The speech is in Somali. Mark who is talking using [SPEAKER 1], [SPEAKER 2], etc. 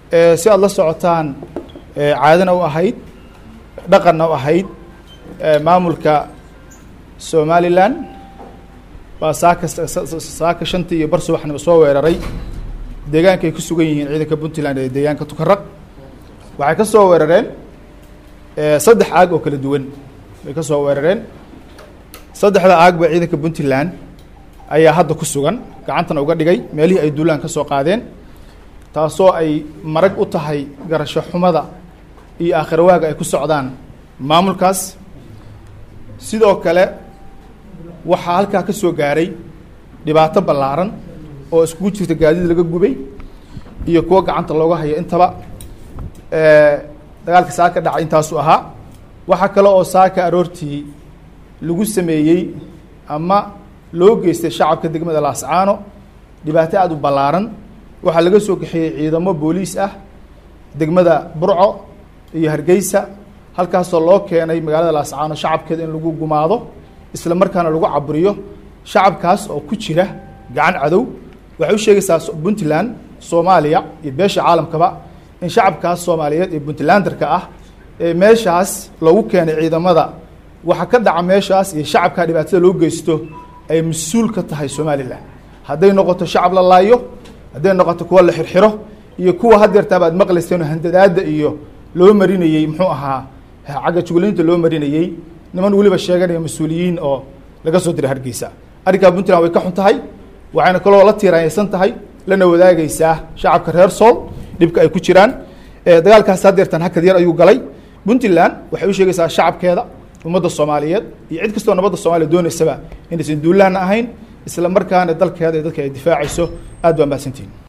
[SPEAKER 1] si aada la socotaan caadana u ahayd dhaqanna u ahayd maamulka somalilan baa saaka saaka shantii iyo bar subaxnimo soo weeraray deegaanka ay ku sugan yihiin ciidanka puntland ee deegaanka tukaraq waxay ka soo weerareen saddex aag oo kala duwan bay ka soo weerareen saddexda aag ba ciidanka puntland ayaa hadda ku sugan gacantana uga dhigay meelihii ay duulaan ka soo qaadeen taasoo ay marag u tahay garasho xumada iyo aakhirwaaga ay ku socdaan maamulkaas sidoo kale waxaa halkaa ka soo gaaray dhibaato ballaaran oo iskugu jirta gaadiid laga gubay iyo kuwo gacanta looga hayo intaba dagaalka saaka dhacay intaasu ahaa waxaa kale oo saaka aroortii lagu sameeyey ama loo geystay shacabka degmada laascaano dhibaato aada u ballaaran waxaa laga soo kaxeeyey ciidamo booliis ah degmada burco iyo hargeysa halkaasoo loo keenay magaalada laascaano shacabkeeda in lagu gumaado isla markaana lagu caburiyo shacabkaas oo ku jira gacan cadow waxay u sheegaysaa puntland soomaaliya iyo beesha caalamkaba in shacabkaas soomaaliyeed ee puntlanderka ah ee meeshaas loogu keenay ciidamada waxa ka dhaca meeshaas iyo shacabkaa dhibaatada loo geysto ay mas-uul ka tahay somalilan hadday noqoto shacab la laayo hadday noqoto kuwa la xirxiro iyo kuwa hadeertaaba ad maqlayseen handadaada iyo loo marinayey muxuu ahaa cagga juglaynta loo marinayey niman weliba sheeganaya mas-uuliyiin oo laga soo diray hargeysa arrinkaa puntland way ka xun tahay waxayna kaloo la tiiraanyaysan tahay lana wadaagaysaa shacabka reer sool dhibka ay ku jiraan dagaalkaas hadeertan hakad yar ayuu galay puntland waxay u sheegaysaa shacabkeeda ummadda soomaaliyeed iyo cid kastoo nabadda soomaliya dooneysaba inaysan duulaana ahayn isla markaana dalkeeda iyo dadka ay difaacayso aad baa mahadsantihin